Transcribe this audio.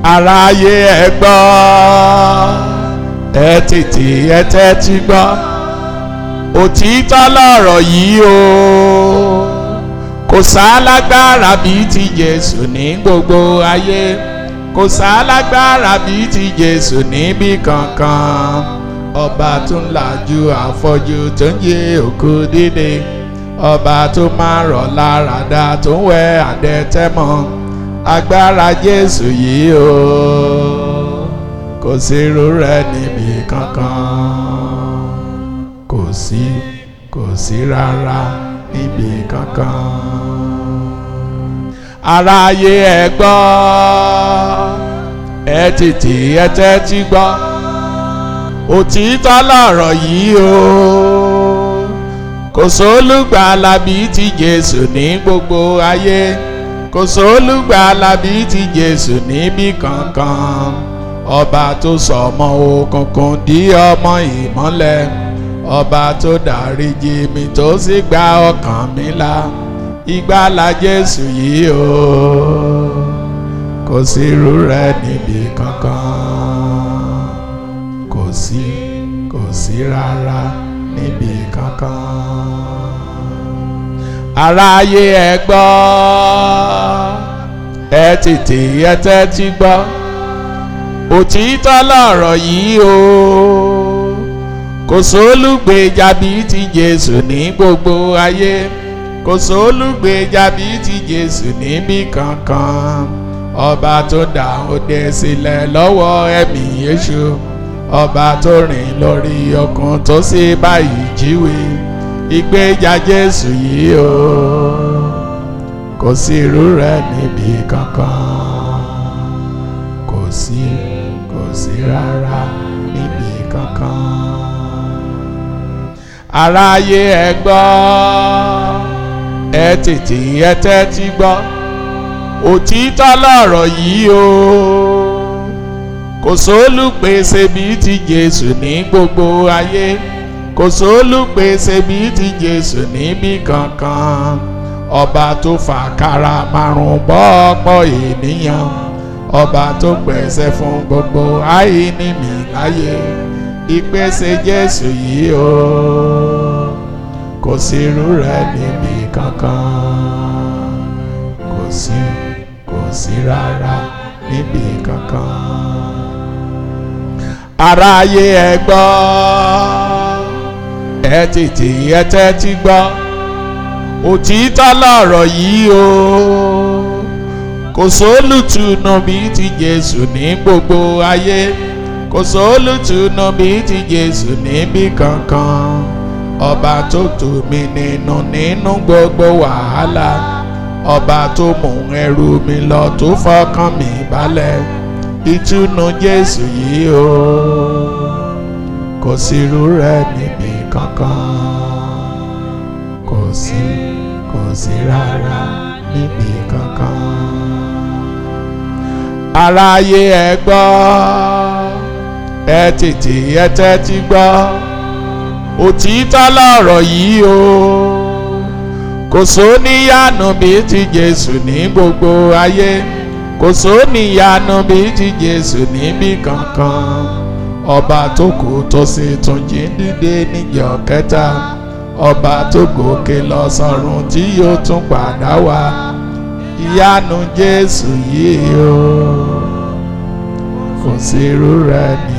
aráyé ẹ gbọ́ ẹ tètè ẹ tẹ́tí gbọ́ òtítọ́ lọ̀rọ̀ yìí o kò sálágbára bíi ti Jésù ní gbogbo ayé kò sálágbára bíi ti Jésù níbì kankan ọba tó ń lajú àfọ́jú tó ń yé òkú dídé ọba tó máa rọ̀ lára dá tó ń wẹ àdẹ́tẹ́mọ́ agbára Jésù yìí o kò sí irú rẹ̀ níbì kankan kò sí kò sí rárá níbì kankan aráyé ẹ gbọ́ ẹ tètè ẹ tẹ́tí gbọ́ òtítọ́ lọ̀rọ̀ yìí o kò sólùgbàlà bíi ti Jésù ní gbogbo ayé kò sólùgbàlà bíi ti Jésù níbì kankan ọba tó sọ ọmọ òkùnkùn di ọmọ ìmọ́lẹ̀ ọba tó dáríjì mi tó sì gba ọkàn mi là ìgbàlà Jésù yìí o kò sí irú rẹ̀ níbì kankan kò sí kò sí rárá níbì kankan aráyé ẹ gbọ́ ẹ tètè ẹ tẹ́tí gbọ́ òtítọ́ lọ̀rọ̀ yìí o kò sólùgbèjà bíi ti Jésù ní gbogbo ayé kò sólùgbèjà bíi ti Jésù níbì kankan ọba tó dá òde sílẹ̀ lọ́wọ́ ẹ̀mí èṣù ọba tó rìn lórí ọkàn tó sì báyìí jíwé ìgbèjà Jésù yìí o kò sí irú rẹ̀ níbì kankan kò sí kò sí rárá níbì kankan aráyé ẹ gbọ́ ẹ tètè ẹ tẹ́tí gbọ́ òtítọ́ lọ̀rọ̀ yìí o kò sólùpèsè bíi ti Jésù ní gbogbo ayé kò sólùpèsè bíi ti Jésù níbì kankan ọba tó fàkàrà márùn bọ́ ọ̀pọ̀ ènìyàn ọba tó pèsè fún gbogbo àìní mi láyé ìpèsè Jésù yìí o kò sí irú rẹ̀ níbì kankan kò sí kò sí rárá níbì kankan aráyé ẹ gbọ́ ẹ tètè ẹ tẹ́tí gbọ́ òtítọ́ lọ̀rọ̀ yìí o kò sólùtùnú bíi ti Jésù ní gbogbo ayé kò sólùtùnú bíi ti Jésù níbì kankan ọba tó tù mí nínú nínú gbogbo wàhálà ọba tó mú ẹrù mi lọ tó fọkàn mi balẹ̀ ìtùnú Jésù yìí o kò sí irú rẹ̀ níbì kankan kò sí kò sí rárá níbì kankan aráyé ẹ gbọ́ ẹ tètè ẹ tẹ́tí gbọ́ òtítọ́ lọ̀rọ̀ yìí o kò sóníyànú bíi ti Jésù ní gbogbo ayé kò sóníyànú bíi ti Jésù níbì kankan ọba tó kú tó sì tún jí dìde níjọ́ kẹta ọba tó gòkè lọ sọ́run tí yóò tún padà wá ìyanu Jésù yìí o kò sí irú rẹ̀ ní